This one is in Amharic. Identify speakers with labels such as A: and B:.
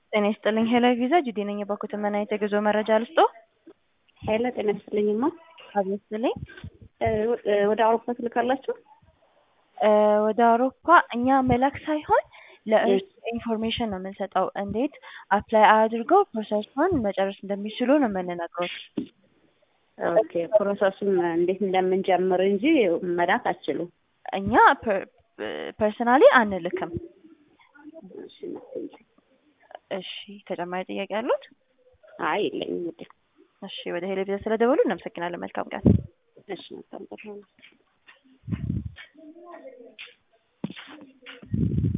A: ጤና ይስጥልኝ ሄሎ ቪዛ ጁዲ ነኝ። የባኩት ምን አይነት የጉዞ መረጃ ልስጦ?
B: ሄሎ ጤና ይስጥልኝማ።
A: አቤት ስልኝ።
B: ወደ አውሮፓ ትልካላችሁ?
A: ወደ አውሮፓ እኛ መላክ ሳይሆን ለእርሱ ኢንፎርሜሽን ነው የምንሰጠው። እንዴት አፕላይ አድርገው ፕሮሰሱን መጨረስ እንደሚችሉ ነው የምንነግሮት።
B: ኦኬ ፕሮሰሱን እንዴት እንደምንጀምር እንጂ መላክ አትችሉም።
A: እኛ ፐርሰናሊ አንልክም።
B: እሺ እናትዬ።
A: እሺ ተጨማሪ ጥያቄ አሉት?
B: አይ የለኝም ውዴ።
A: እሺ ወደ ሄሎ ቪዛ ስለደወሉ እናመሰግናለን። መልካም ቀን።
B: እሺ መልካም ቀን።